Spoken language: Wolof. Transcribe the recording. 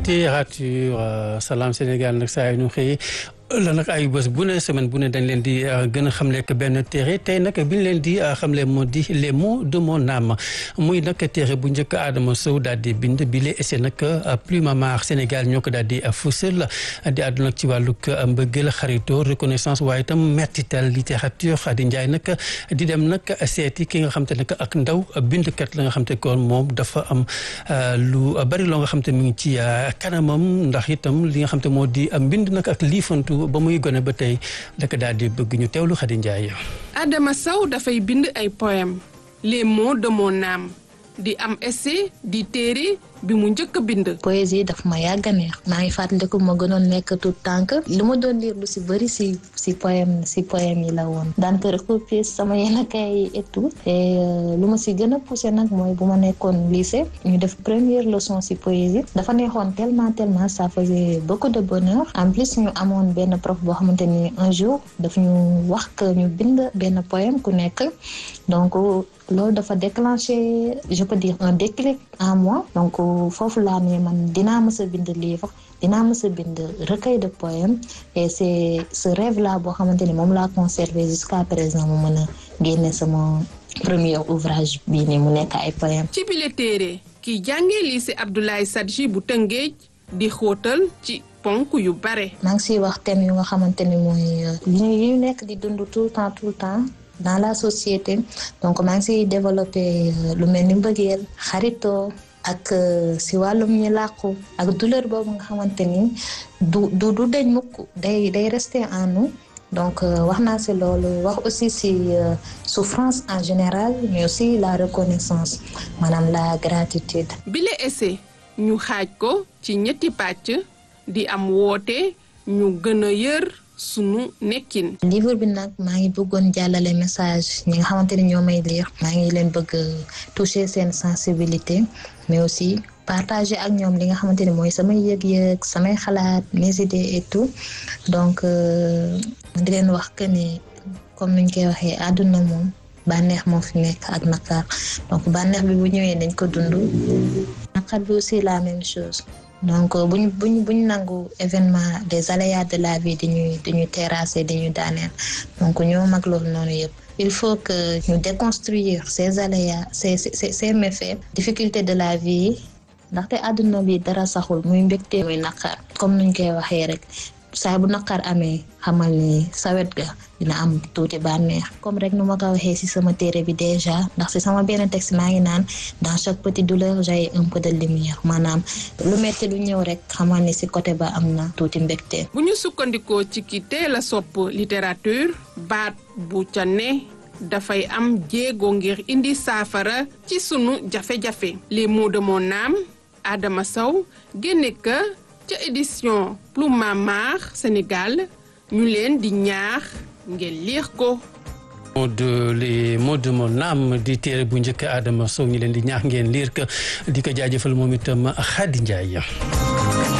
littérature Salam Sénégal nag saa yu ñu xëyee la nag ay bés bu ne semaine bu ne dañ leen di gën a xamle que benn téere tey nag bi ñu leen di xamle moo di les mots de mon âme muy nag téere bu njëkk Adama Sow daal di bind bi lee essayé nag Plume Amare Sénégal ñoo ko daal di fësal di àddu nag ci wàllug mbëggeel xarito reconnaissance waaye itam mertital littérature di njaay nag di dem nag seeti ki nga xam te ne ak ndaw bindkat la nga xam te kon moom dafa am lu bari loo nga xam te mi ngi ci kanamam ndax itam li nga xam te moo di mbind nag ak liifantu ba muy gone ba tey daka daal di bëgg ñu teewlu Xadi Njaay Adama Sow dafay bind ay poème les mots de mon âme di am essai di téere bi mu njëkk a bind. poésie daf ma yàgg a neex maa ngi fàttaliku ma gënoon nekk tout tànk li ma doon lire lu si bëri si si poème si poème yi la woon daan ko recopier sama yenn kay yi et tout et lu ma si gën a poussé nag mooy bu ma nekkoon lycée ñu def première leçon si poésie dafa neexoon tellement tellement ça faisait beaucoup de bonheur en plus ñu amoon benn prof boo xamante ni un jour daf ñu wax que ñu bind benn poème ku nekk donc loolu dafa déclenché je peux dire un déclic en moi donc foofu laa ne man dinaa mës a bind livre dinaa mës a bind recueil de poèmes et c'est ce rêve là boo xamante ni moom laa conservé jusqu'à présent mu mën a génne sama premier ouvrage bii ni mu nekk ay poèmes ci bile téere kiy jàngee lycée Abdoulaye Sadji bu Tëngéej di xóotal ci ponk yu bare maa ngi siy wax thème yu nga xamante ni mooy yi ñu nekk di dund tout le temps tout le temps dans la société donc maa ngi siy développé lu mel ni mbëggeel xaritoo ak si wàllum ñi làqu ak douleur boobu nga xamante ni du du du deñ mukk day day rester en nous donc wax naa si loolu wax aussi si souffrance en général mais aussi la reconnaissance maanaam la gratitude bile essai ñu xaaj ko ci ñetti pàcc di am woote ñu gën a yër sunu nekkin. livre bi nag maa ngi bëggoon jàllale message ñi nga xamante ni ñoo may lire maa ngi leen bëgg toucher seen sensibilité mais aussi partager ak ñoom li nga xamante ni mooy samay yëg-yëg samay xalaat mes idées et tout donc di leen wax que ni comme nuñ koy waxee àdduna moom bànneex moo fi nekk ak naqar donc bànneex bi bu ñëwee dañ ko dund naqar bi aussi la même chose. donc buñ buñ buñ nangu événement des aléas de la vie dañuy dañuy terrasser dañuy daaneel donc ñoo mag loolu noonu yëpp il faut que ñu déconstruire ces aléas ces ces ces méfaits difficultés de la vie ndaxte àdduna bi dara saxul muy mbégte muy naqar comme nuñ koy waxee rek saa bu naqar amee xamal ni sawet ga dina am tuuti bànneex comme rek nu ma ko waxee ci sama téere bi déjà ndax ci sama benn texte maa ngi naan dans chaque petite douleur j'ai un peu de lumière maanaam lu metti lu ñëw rek xamal ni ci côté ba am na tuuti mbégte. bu ñu sukkandikoo ci ki teel a sopp littérature baat bu ca ne dafay am jéego ngir indi saafara ci sunu jafe-jafe les mots de mon âme Adama Sow génne ka ca édition Plume Amare Sénégal ñu leen di ñaax ngeen lire ko. mots de les mots de mon âme di téere bu njëkk Adama Sow ñu leen di ñaax ngeen lire ko di ko jaajëfal moom itam Khady Ndiaye.